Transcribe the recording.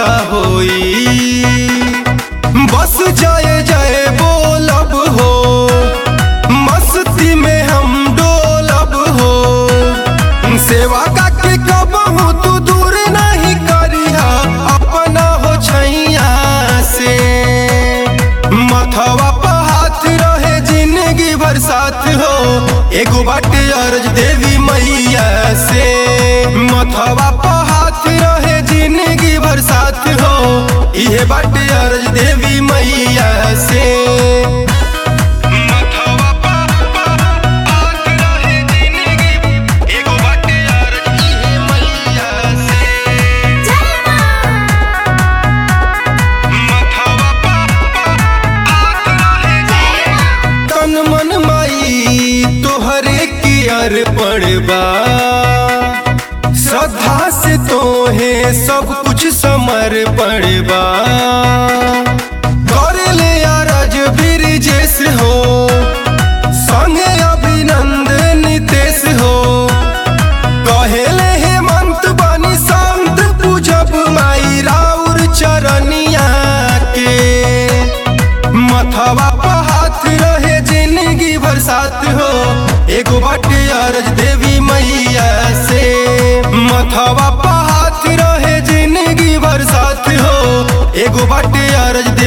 पूरा होई बस जय जय बोलब हो मस्ती में हम डोलब हो सेवा का के कबहू तू दूर नहीं करिहा अपना हो छैया से मथवा पर हाथ रहे जिंदगी भर साथ हो एगो बाटे अर्ज देवी मैया से मथवा पर हाथ रहे जिंदगी भर साथ हो इहे बाटे अर्ज देवी मैया से मथवा पर हाथ रहे जिंदगी एगो बाटे अर्ज इहे मैया से मथवा पर हाथ रहे तन मन माई तोहरे की अर्पण बा श्रद्धा से तोहे सब कुछ समर्पण बा कर ले अरज ब्रिजेश हो संगे अभिनंदन नितेश हो कहेले हेमंत बनी संत पूजब माई राउर चरनिया के मथवा पर हाथ रहे जिंदगी भर साथ हो एगो बाटे अर्ज देवी मैया से मथवा पर हाथ रहे जिंदगी भर साथ हो एगो बाटे अर्ज